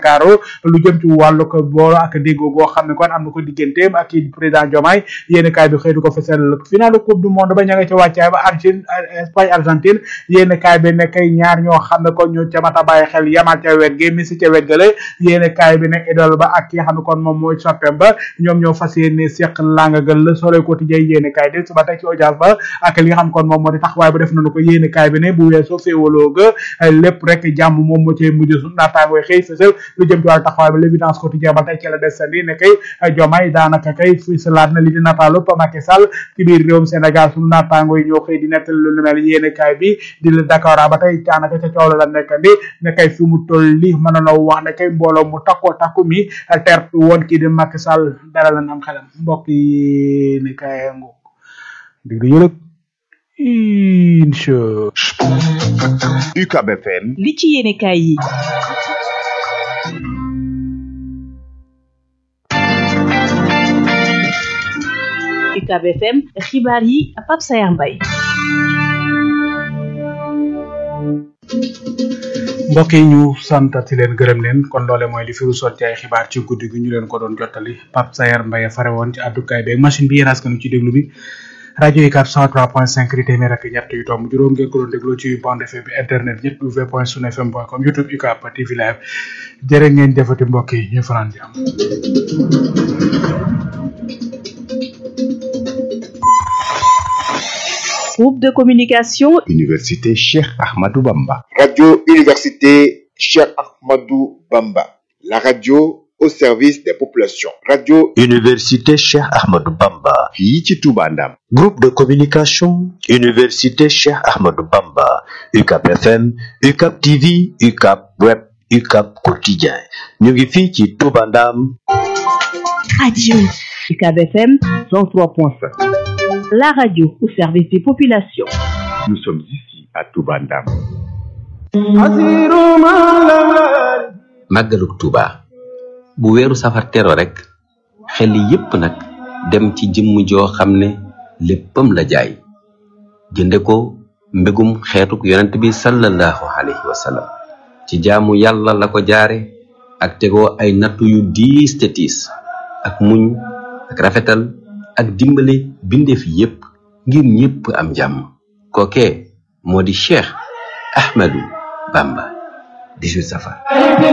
Ndakaaru lu jëm ci wàllu ko boolo ak déggoo goo xam ne kon am na ko digganteem ak kii président Diomaye yéen kaay bi xëy du ko fesal finalu coupe du monde ba ña nga ca wàccaay ba Argentine Espagne Argentine yéen kaay bi ne kay ñaar ñoo xam ne kon ñu ca mat a bàyyi xel yamal ca wet gi Messi ca wet gale yéen kaay bi ne idole ba ak ki nga xam ne kon moom mooy soppeem ba ñoom ñoo fas yéene seq langagal la Soleil quotidien yéen kaay del suba tey ci audience ba ak li nga xam kon moom moo di taxawaay ba def nañu ko yéen kaay bi ne bu weesoo féewaloo ga lépp rek jàmm moom moo cay mujj su naataangooy xëy fësal lu jëm ci wàllu taxawaay ba l'évidence quotidien ba tey ci la desandi ne kay Diomaye daanaka kay fësalaat na li di nataalu Macky Sall ci biir réewum Sénégal sunu naataangoo yi ñoo xëy di nettal lu mel yéen kaay bi di la Dakar ba tey daanaka ca coow la nekkandi ne kay fi mu toll li mën na wax ne kay mbooloo mu takkoo takku mi tertu woon kii di Macky Sall dara la am xelam mbokk yi ne kay ngoog digg yëlëg incha UCAB FM li ci yéene kaay yi UCAB FM xibaar yi Pape Sayar Mbaye mbokk yi ñu santati leen gërëm leen kon loole mooy li firu sotti ay xibaar ci guddi gi ñu leen ko doon jottali Pape Sayar Mbaye fare woon ci àddukaay beeg machine bi yéen askanu ci déglu bi rajo yi 403.5 di téeméer ak ñett yu tomb juróom ngeen ko doon déglu ci bande FM bi internet ñett w point sun fm point com youtube UCAB TV live jërë ngeen jëfati mbokk yi ñu fanaan jàmm groupe de communication Université Cheikh Ahmadou Bamba Radio Université Cheikh Ahmadou Bamba la radio au service des populations radio Université Cheikh Ahmadou Bamba fii ci Touba Ndam groupe de communication Université Cheikh Ahmadou Bamba UCAB FM UCAB TV UCAB web UCAB quotidien ñu ngi fii ci Touba Ndam radio UCAB FM 103.5 la radio au service des populations nous sommes ici à Touba Ndam màggaluk Touba bu weeru safar tero rek xel yépp nag dem ci jëmm joo xam ne léppam la jaay jënde ko mbégum xeetuk yonent bi sallallahu alayhi wa sallam ci jaamu yàlla la ko jaare ak tegoo ay nattu yu diis te tiis ak muñ ak rafetal ak dimbale bindeef yépp ngir ñépp am jàmm kookee moo di Cheikh Ahmadou Bamba 18 safar